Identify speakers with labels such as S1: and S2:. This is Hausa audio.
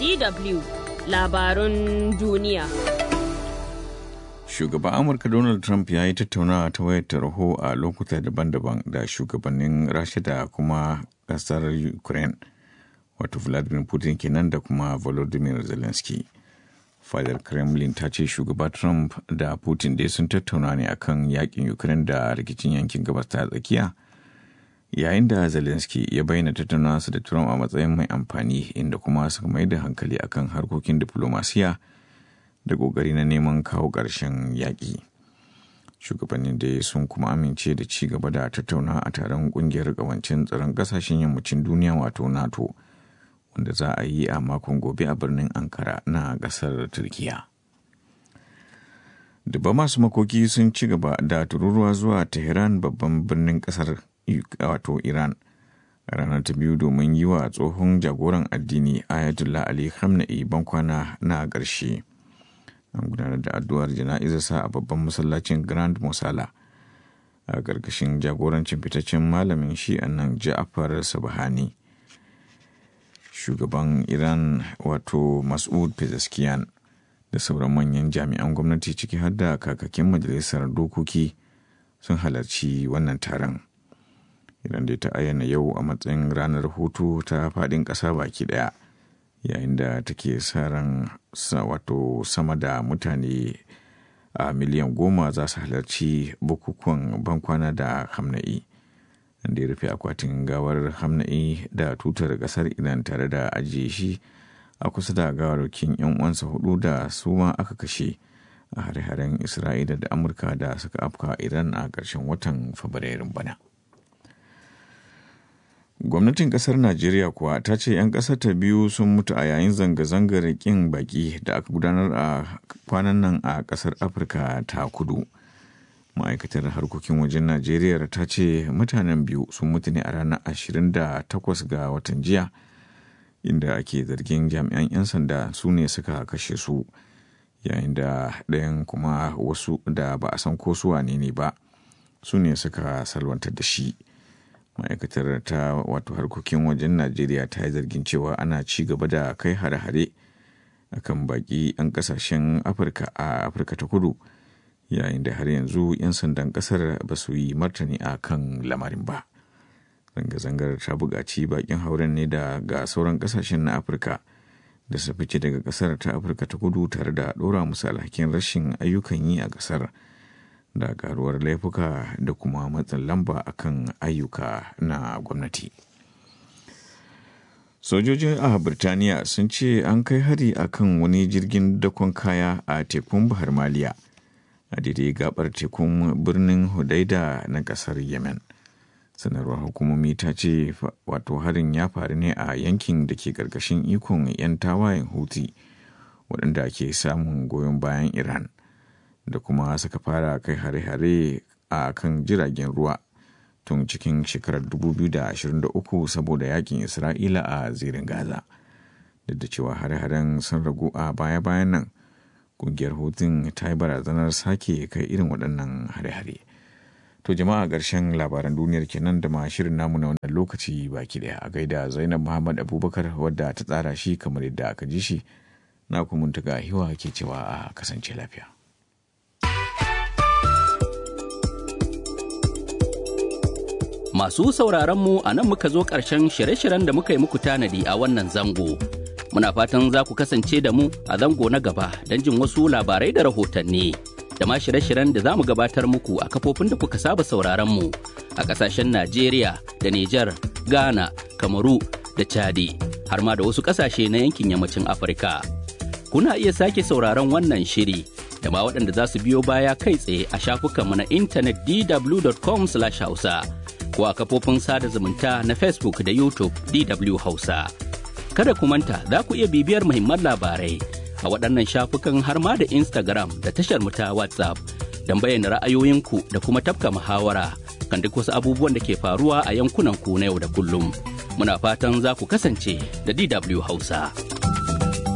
S1: DW labarun duniya.
S2: Shugaban Amurka Donald Trump ya yi tattaunawa ta wayar tarho a lokuta daban-daban da shugabannin Rasha da kuma ƙasar Ukraine, wato Vladimir Putin kenan da kuma Volodymyr Zelensky. Fadar Kremlin ta ce shugaba Trump da Putin dai sun tattauna ne akan yakin Ukraine da rikicin yankin gabas ta tsakiya. yayin da zelensky ya bayyana tattaunawarsa da trump a matsayin mai amfani inda kuma suka mai da hankali akan harkokin diplomasiya da ƙoƙari na neman kawo ƙarshen yaƙi shugabannin da sun kuma amince da ci gaba da tattauna a taron ƙungiyar ƙawancin tsaron ƙasashen yammacin duniya wato nato wanda za a yi a makon gobe a birnin ankara na ƙasar turkiya dubba masu makoki sun ci gaba da tururuwa zuwa tehran babban birnin ƙasar wato Iran ranar ta biyu domin yi wa tsohon jagoran addini Ayatollah Ali Khamenei bankwana na ƙarshe. An gudanar da addu'ar jana'izarsa a babban masallacin Grand Mosala a ƙarƙashin jagorancin fitaccen malamin shi'an nan Ja'far Sabahani. Shugaban Iran wato Mas'ud Pezeshkian da sauran manyan jami'an gwamnati ciki har da kakakin majalisar dokoki sun halarci wannan taron. idan dai ta ayyana yau a matsayin ranar hutu ta faɗin ƙasa baki ɗaya yayin da take sa ran wato sama da mutane a miliyan goma za su halarci bukukuwan bankwana da hamna'i da ya rufe akwatin gawar hamna'i da tutar ƙasar iran tare da ajiye shi a kusa da gawarwakin 'yan uwansa hudu da su ma aka kashe a hare-haren isra'ila da amurka da suka afka iran a ƙarshen watan fabrairun bana. gwamnatin kasar najeriya kuwa ta ce 'yan kasar ta biyu sun mutu a yayin zanga-zangar kin baki da aka gudanar a kwanan nan a kasar afirka ta kudu ma'aikatar harkokin wajen najeriya ta ce mutanen biyu sun mutu ne a ranar 28 ga watan jiya inda ake zargin jami'an 'yan sanda su ne suka kashe su yayin da ɗayan kuma wasu da ba a san ko su wane ne ba su ne suka salwantar da shi ma'aikatar ta wato harkokin wajen najeriya ta yi zargin cewa ana ci gaba da kai hare-hare akan baki 'yan kasashen afirka a afirka ta kudu yayin da har yanzu 'yan sandan kasar ba su yi martani a kan lamarin ba zanga-zangar ta buƙaci bakin hauren ne da ga sauran kasashen na afirka da su fice daga kasar ta afirka ta kudu tare da ɗora musu alhakin rashin ayyukan yi a kasar da karuwar laifuka da kuma matsin lamba akan ayyuka na gwamnati. Sojojin a Birtaniya sun ce an kai hari akan wani jirgin dakon kaya a tekun Bahar Maliya a daidai gabar tekun birnin Hudaida na kasar Yemen. Sanarwar hukumomi ta ce wato harin ya faru ne a yankin da ke karkashin ikon 'yan tawayen Houthi waɗanda ke samun goyon bayan Iran. da kuma suka fara kai hare-hare a kan jiragen ruwa tun cikin shekarar 2023 saboda yakin isra'ila a zirin gaza duk da cewa hare-haren sun ragu a baya-bayan nan kungiyar hutun ta yi barazanar sake kai irin waɗannan hare-hare to jama'a ƙarshen labaran duniyar kenan da ma shirin namu na wannan lokaci baki ɗaya a gaida zainab muhammad abubakar wadda ta tsara shi kamar yadda aka ji shi na kuma tuga hiwa ke cewa a kasance lafiya
S3: Masu sauraron mu a nan muka zo ƙarshen shirye-shiryen da muka yi muku tanadi a wannan zango. Muna fatan za ku kasance da mu a zango na gaba don jin wasu labarai da rahotanni. Da ma shirye-shiryen da za mu gabatar muku a kafofin da kuka saba sauraron mu a ƙasashen Najeriya da Nijar, Ghana, Kamaru da Chadi, har ma da wasu ƙasashe na yankin yammacin Afirka. Kuna iya sake sauraron wannan shiri da ma waɗanda za su biyo baya kai tsaye a shafukanmu na intanet dw.com/hausa. ko a kafofin sada zumunta na Facebook da YouTube DW Hausa. Kada ku manta za ku iya bibiyar muhimman labarai a waɗannan shafukan har ma da Instagram da tashar mu ta WhatsApp don bayyana ra'ayoyinku da kuma tafka muhawara kan duk wasu abubuwan da ke faruwa a yankunan ku na yau da kullum. Muna fatan za ku kasance da DW Hausa.